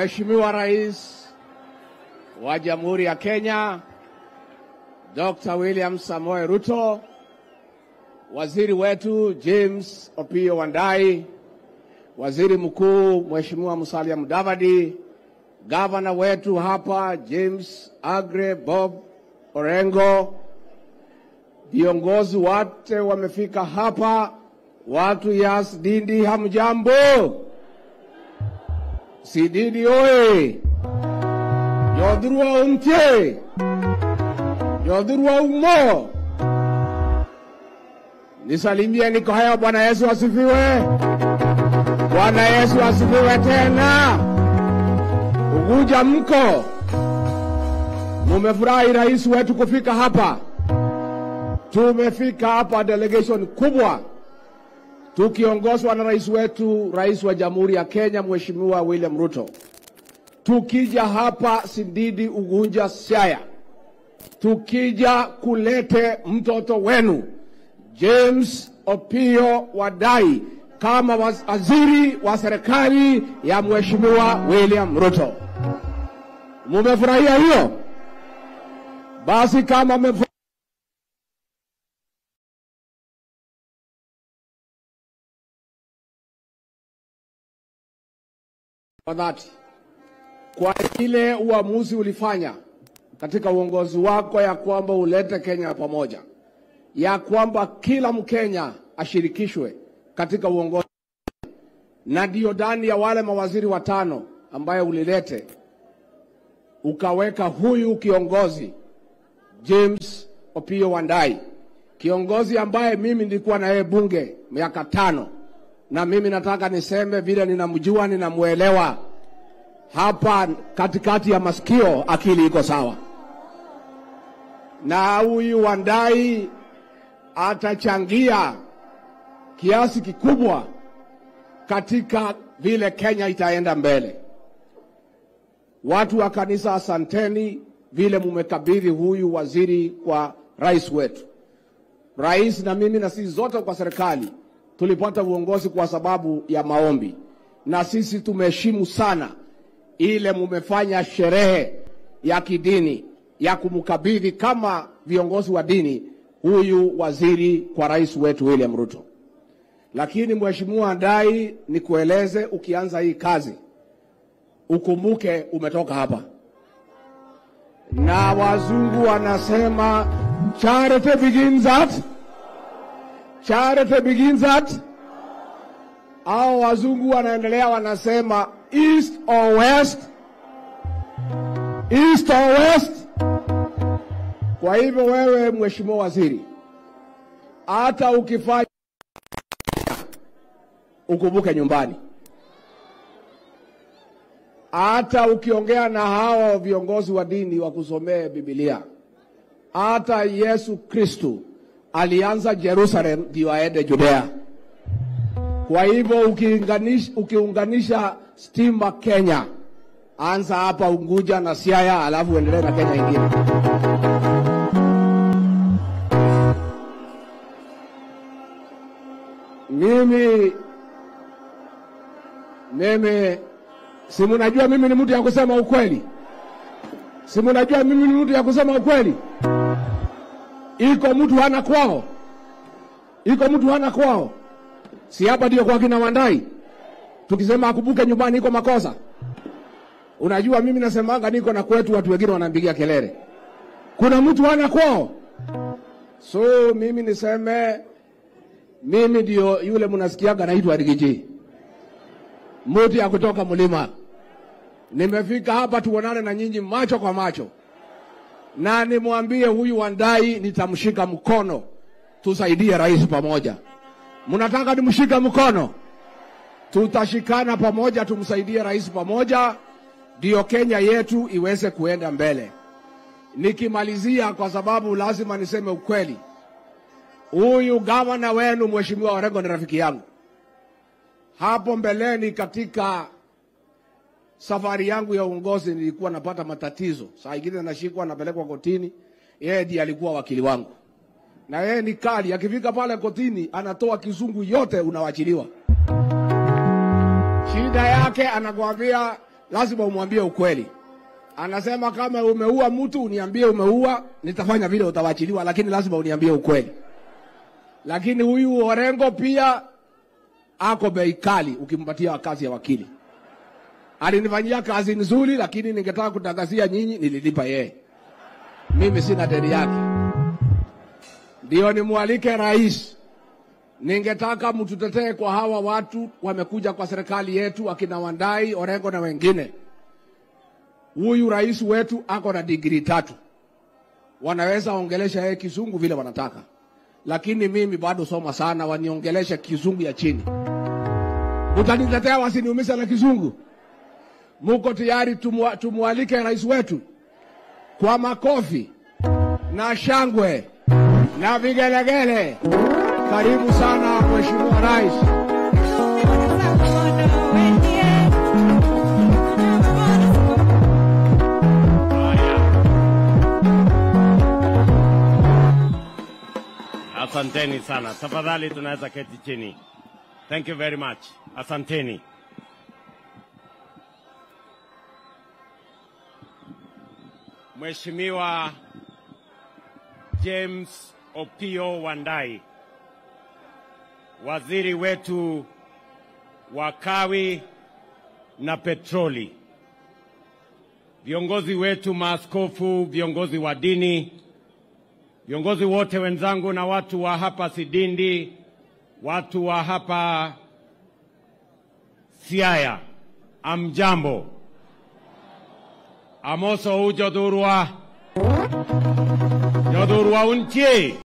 Mheshimiwa Rais wa Jamhuri ya Kenya Dr. William Samoei Ruto, waziri wetu James Opiyo Wandayi, waziri mkuu Mheshimiwa Musalia Mudavadi, gavana wetu hapa James Agre Bob Orengo, viongozi wote wamefika hapa, watu ya Sidindi, hamjambo? Sidindi oye! Jodhurwa untie, Jodhurwa umo. Nisalimie, niko haya. Bwana Yesu asifiwe. Bwana Yesu asifiwe tena. Uguja mko, mumefurahi rais wetu kufika hapa. Tumefika hapa delegation kubwa tukiongozwa na rais wetu, rais wa Jamhuri ya Kenya Mheshimiwa William Ruto. Tukija hapa Sindidi, Ugunja, Siaya, tukija kulete mtoto wenu James Opiyo Wandayi kama waziri wa serikali ya Mheshimiwa William Ruto. Mumefurahia hiyo? Basi kama mmefu kwa dhati kwa ile uamuzi ulifanya katika uongozi wako ya kwamba ulete Kenya pamoja, ya kwamba kila Mkenya ashirikishwe katika uongozi, na ndio ndani ya wale mawaziri watano ambaye ulilete ukaweka huyu kiongozi James Opiyo Wandayi, kiongozi ambaye mimi nilikuwa na yeye bunge miaka tano, na mimi nataka niseme vile ninamjua, ninamwelewa hapa katikati ya masikio, akili iko sawa, na huyu Wandayi atachangia kiasi kikubwa katika vile Kenya itaenda mbele. Watu wa kanisa, asanteni vile mumekabidhi huyu waziri kwa rais wetu. Rais na mimi na sisi zote kwa serikali tulipata uongozi kwa sababu ya maombi, na sisi tumeheshimu sana ile mumefanya sherehe ya kidini ya kumkabidhi kama viongozi wa dini huyu waziri kwa rais wetu William Ruto. Lakini Mheshimiwa Wandayi, nikueleze, ukianza hii kazi ukumbuke umetoka hapa, na wazungu wanasema charity begins at charity begins at, au wazungu wanaendelea wanasema east or west, east or west. Kwa hivyo wewe, Mheshimiwa Waziri, hata ukifanya ukumbuke nyumbani hata ukiongea na hawa viongozi wa dini wakusomee Biblia. Hata Yesu Kristu alianza Jerusalem ndio aende Judea. Kwa hivyo ukiunganisha, ukiunganisha stima Kenya, anza hapa Unguja na Siaya, alafu uendelee na Kenya ingine. Mimi mimi si munajua mimi ni mtu ya kusema ukweli, si munajua mimi ni mtu ya kusema ukweli. Iko mtu hana kwao, iko mtu hana kwao, si hapa ndio kwa kina Wandayi. Tukisema akumbuke nyumbani, iko makosa. Unajua mimi nasemanga niko na kwetu, watu wengine wanampigia kelele, kuna mtu hana kwao. So mimi niseme mimi ndio yule mnasikiaga naitwa Rigiji muti ya kutoka mlima. Nimefika hapa tuonane na nyinyi macho kwa macho, na nimwambie huyu Wandayi nitamshika mkono, tusaidie rais pamoja. Mnataka nimshike mkono? Tutashikana pamoja, tumsaidie rais pamoja, ndio Kenya yetu iweze kuenda mbele. Nikimalizia, kwa sababu lazima niseme ukweli, huyu gavana wenu Mheshimiwa Orengo ni rafiki yangu hapo mbeleni katika safari yangu ya uongozi nilikuwa napata matatizo, saa ingine nashikwa napelekwa kotini. Yeye ndiye alikuwa wakili wangu, na yeye ni kali. Akifika pale kotini, anatoa kizungu yote, unawachiliwa. Shida yake anakwambia lazima umwambie ukweli. Anasema kama umeua mtu uniambie umeua, nitafanya vile utawachiliwa, lakini lazima uniambie ukweli. Lakini huyu Orengo pia ako bei kali ukimpatia kazi ya wakili. Alinifanyia kazi nzuri, lakini ningetaka kutangazia nyinyi, nililipa yeye. Mimi sina deni yake. Ndio nimwalike rais, ningetaka mtutetee kwa hawa watu wamekuja kwa serikali yetu, akina Wandai, Orengo na wengine. Huyu rais wetu ako na digrii tatu, wanaweza ongelesha yeye kizungu vile wanataka, lakini mimi bado soma sana, waniongelesha kizungu ya chini. Mtanitetea wasiniumiza na kizungu? Muko tayari tumwa, tumwalike rais wetu kwa makofi na shangwe na vigelegele. Karibu sana Mheshimiwa Rais. Asanteni sana. Tafadhali tunaweza keti chini. Thank you very much. Asanteni. Mheshimiwa James Opio Wandai, waziri wetu wa kawi na petroli, viongozi wetu maaskofu, viongozi wa dini, viongozi wote wenzangu na watu wa hapa Sidindi, watu wa hapa Siaya, amjambo. Amoso u jodhurwa, jodhurwa untie